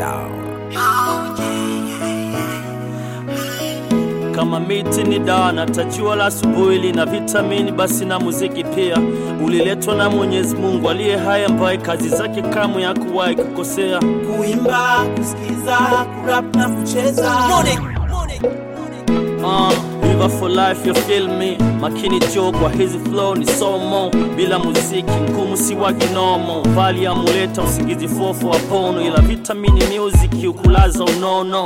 Kama miti ni dawa na tajua la asubuhi lina vitamini, basi na muziki pia uliletwa na Mwenyezi Mungu aliye hai, ambaye kazi zake kamwe hakuwahi kukosea. kuimba, kusikiza, kurap na kucheza. Uh, River for life you feel me makini jo kwa hizi flow ni somo bila muziki ngumu si wa kinomo vali amuleta usingizi fofo wa pono ila vitamini music ukulaza unono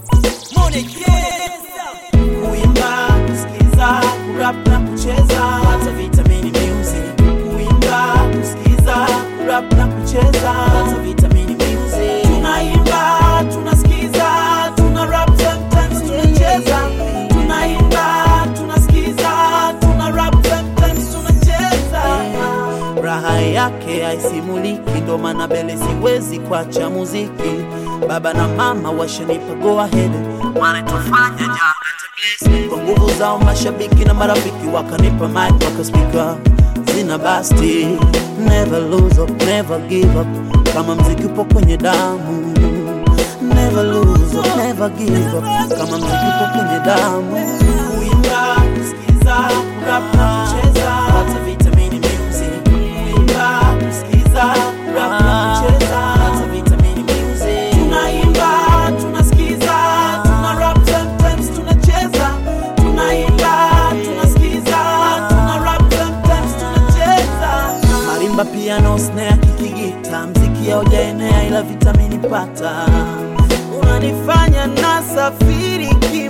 Kuimba, kusikiza, kurap na kucheza. Hata vitamini music. Kuimba, kusikiza, kurap na kucheza. Hata vitamini music. Tunaimba, tunasikiza, tuna rap sometimes tunacheza. Tunaimba, tunasikiza, tuna rap sometimes tunacheza. Raha yake haisimuliki, ndo maana mbele siwezi kuacha muziki. Baba na mama washanipa go ahead, wanatufanya janga kwa nguvu zao mashabiki na marafiki wakanipa mic wakaspika zina basti never lose up, never give up kama mziki upo kwenye damu never lose up, never give up kama mziki upo kwenye damu kuimba kusikiza kurap na kucheza hata vitamini music kuimba kusikiza kurap na kucheza hata vitamini music tunaimba tunasikiza tuna rap sometimes tunacheza tunaimba tunasikiza tuna rap sometimes tunacheza marimba piano snare kikigita mziki haujaenea ila vitamini pata unanifanya nasafiri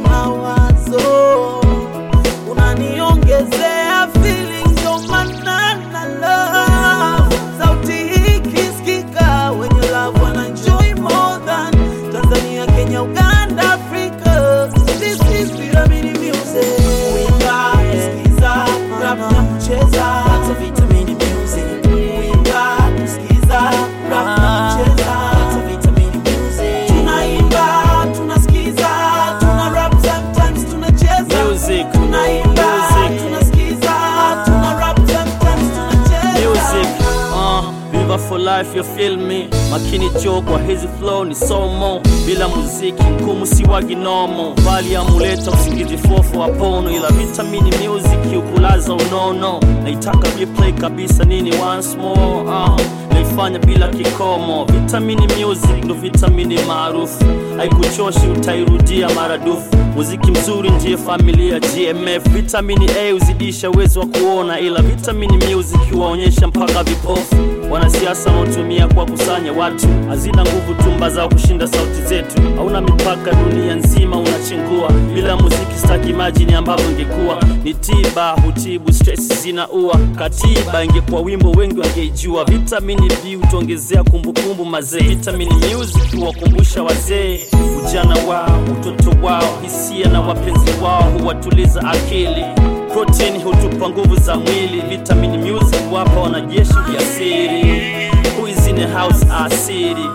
kimawazo unaniongezea feelings ndo maana na love sauti hii kisikika wenye love wana enjoy more than Tanzania Kenya Uganda Africa this is Pyramid Music kuimba kusikiza rap na kucheza hata vitamini music kuimba kusikiza rap na kucheza hata vitamini music tunaimba tunasikiza tuna rap sometimes tunacheza Music, tunaimba music. tunasikiza tuna rap sometimes tunacheza music uh, River for life you feel me makini jo kwa hizi flow ni somo bila muziki ngumu si wa kinomo vali amuleta usingizi fofo wa pono ila vitamini music ukulaza unono naitaka replay kabisa nini once more uh, naifanya bila kikomo vitamini music ndo vitamini maarufu haikuchoshi utairudia maradufu muziki mzuri ndiye familia gmf vitamini a huzidisha uwezo wa kuona ila vitamini music huwaonyesha mpaka vipofu wanasiasa wanaotumia kwa kusanya watu hazina nguvu tumba zao kushinda sauti zetu hauna mipaka dunia nzima unachengua bila muziki staki imajini ambavyo ingekuwa ni tiba hutibu stress zinaua katiba ingekuwa wimbo wengi wangeijua vitamini b hutuongezea kumbukumbu mazee vitamini music huwakumbusha wazee ujana wao utoto wao hisia na wapenzi wao huwatuliza akili protein hutupa nguvu za mwili vitamini music wapa wanajeshi ujasiri Who is in the house asili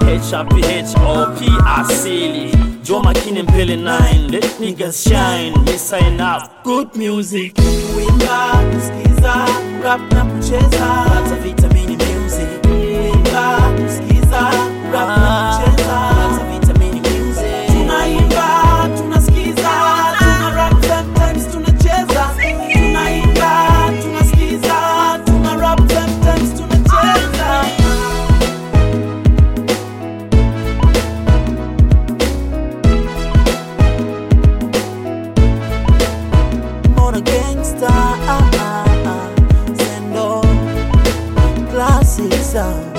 HRPHOP asili jo makine mbele 9 let niggas shine me sign up good music kuimba kusikiza rap na kucheza hata vitamini music kuimba kusikiza rap na kucheza hata vitamini music tunaimba tunasikiza tuna rap sometimes tunacheza tunaimba tunasikiza tuna rap sometimes tunacheza Mona gangsta, ah, ah, ah. Sendo classic sound.